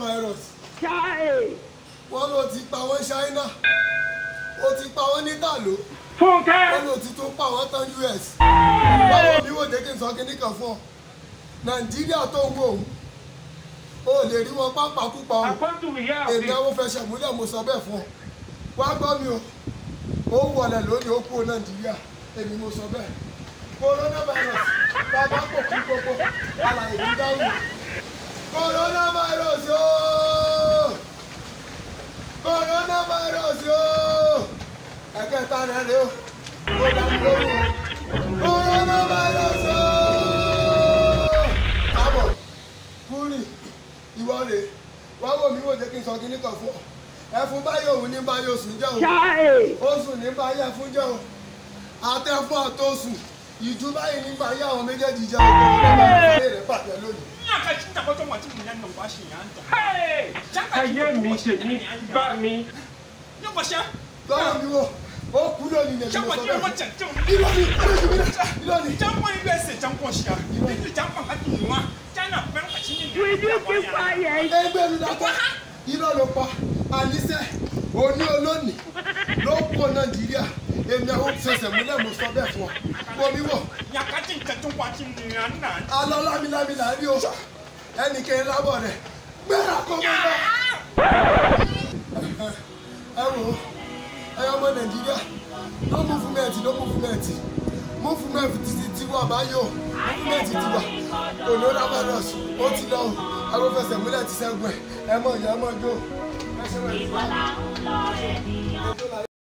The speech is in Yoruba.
coronavirus wọ́n ló ti pa wọ́n China ó ti pa wọ́n ní tàló Fúnkẹ́. wọ́n ló ti tún pa wọ́n tán US báwo mi wò jẹ́ kí n sọ kíní kan fún ọ Nàìjíríà tó ń wò ó o lè rí wọn pápákúpa o Àkọ́tù ìyá èmi mi. àwọn fẹsẹ̀ múlẹ̀ mo sọ bẹ́ẹ̀ fún ọ wá gbọ́ mi o ó wọlé lónìí ó kú Nàìjíríà èmi mo sọ bẹ́ẹ̀ coronavirus bàbá kò kú gbogbo alàyè ní dáhùn coronavirus ooo coronavirus ooo ẹ̀kẹta rẹ̀ rẹ̀ o ó dá mi lóhùn o coronavirus ooo kábọ̀ kúrì ìwọ rè wá wò mí wò jẹ́ kí n sọ kíní kan fún ọ ẹfun báyìí òun ní báyìí oṣù jẹ́ o oṣù ní báyìí ẹfun jẹ́ o àtẹ̀fún àtọ̀sù ìjú báyìí ní báyìí àwọn méjèèjì jẹ́ o kò ní bá bá rẹ̀ bàjẹ́ lónìí. Ayé mi tèmi bá mi. lọ́wọ́ mi wò ó kú lónìí nìyẹn mo sọ bẹ́ẹ̀ irọ́ ni irọ́ ni irọ́ ni ẹgbẹ́ mi dákọ́ irọ́ ló pa àníṣe òní olónìí ló kó Nàìjíríà èmi àwọn fẹsẹ̀ múlẹ̀ mo sọ bẹ́ẹ̀ fún ọ wọ́n mi wọ̀ alọ́ lámilámi là ń rí o ẹnì kẹrin lábọ̀ rẹ̀ gbéra kó mi lọ. ẹ wò ó ẹ ọmọ Nàìjíríà no movement no movement movement ti ti wà báyò movement ti wà coronavirus ó ti lọ o àwọn fẹsẹ̀ múlẹ̀ ti sẹ́gun ẹ̀ ẹ mọ̀ ìyá ẹ mọ̀ jó ẹ ṣe wẹ̀.